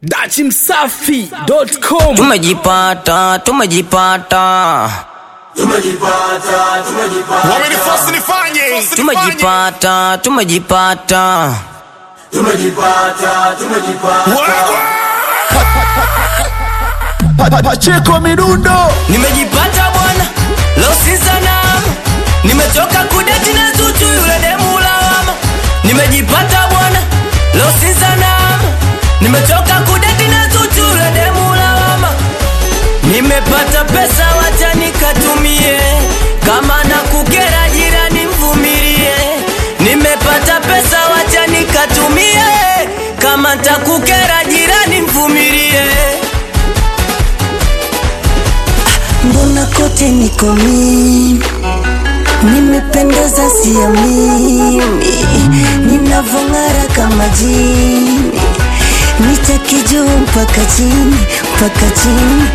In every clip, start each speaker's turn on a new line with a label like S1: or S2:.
S1: dachimsafi.com
S2: tumejipata tumejipata
S3: tumejipata tumejipata
S4: wamenifosi nifanye
S2: tumejipata tumejipata
S3: tumejipata tumejipata
S4: Wagwa!
S1: Pacheko Midundo
S2: nimejipata bwana losizanama nimetoka kudeti na zuchu yule demu lawama nimejipata bwana losizanama nimetoka kudeti na zuchu yule demu lawama nimepata pesa wacha nikatumie kama na kukera jirani mvumilie nimepata pesa wacha nikatumie kama takukera jirani mvumilie
S5: mbona kote niko mimi nimependeza sio mimi ninavong'ara kama jini nitaki juu mpaka chini mpaka chini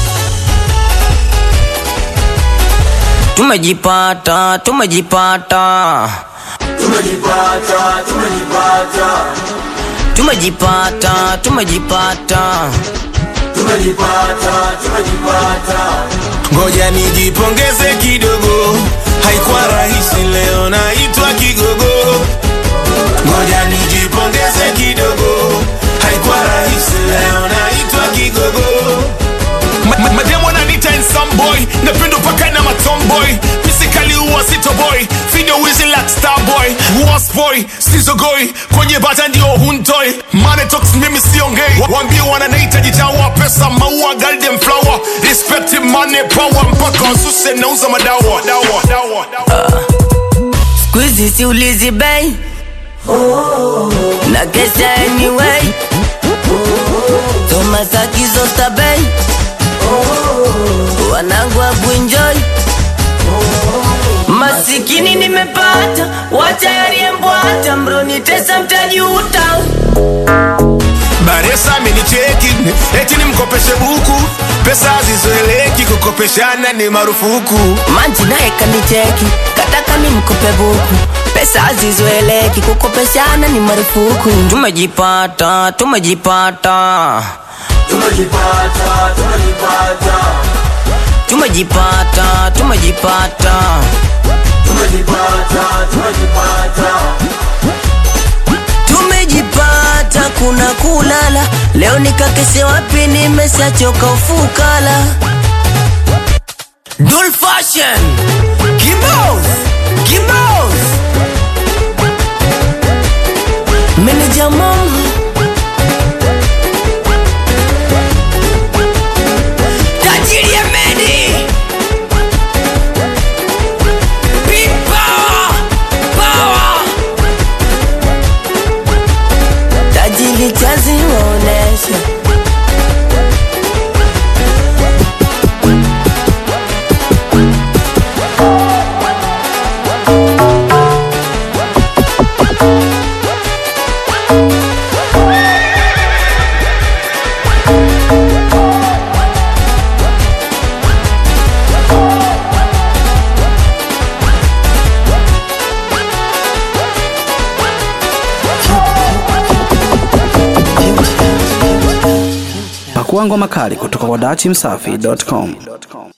S2: tumejipata tumejipata
S3: tumejipata tumejipata
S2: tumejipata tumejipata
S3: tumejipata tumejipata
S4: ngoja nijipongeze kidogo haikuwa rahisi leo naitwa kigogo ngoja nijipongeze kidogo haikuwa rahisi leo naitwa kigogo Ma- ma- mademu wananiita handsome boy napendo paka na matomboy misikali uwa sito boy video wizi like star boy was boy sizogoi kwenye bata ndio huntoi mane talks mimi siongei wambie wananaita jitawa pesa maua golden flower respect money power mpaka wasuse nauza madawa dawa, dawa, dawa.
S2: skuizi siulizi bei na kesha anyway tomasakizosta bei wanangu wakuenjoy masikini nimepata wachayariembwata mronitesa mtajuta
S4: baresa amenicheki eti nimkopeshe buku pesa hazizoeleki kukopeshana ni marufuku
S2: manji naye kanicheki kataka ni mkope buku pesa hazizoeleki kukopeshana ni marufuku tumejipata tumejipata
S3: tumejipata tumejipata
S2: tumejipata tumejipata
S3: tumejipata tumejipata
S2: tumejipata kuna kulala leo nikakese wapi nimeshachoka ufukala Dul fashion Kimbos Kimbos Manager mom Tajiri ya Medi Big power Power tajiri chazi waonesha
S1: Pakua ngoma kali kutoka kwa dachimsafi.com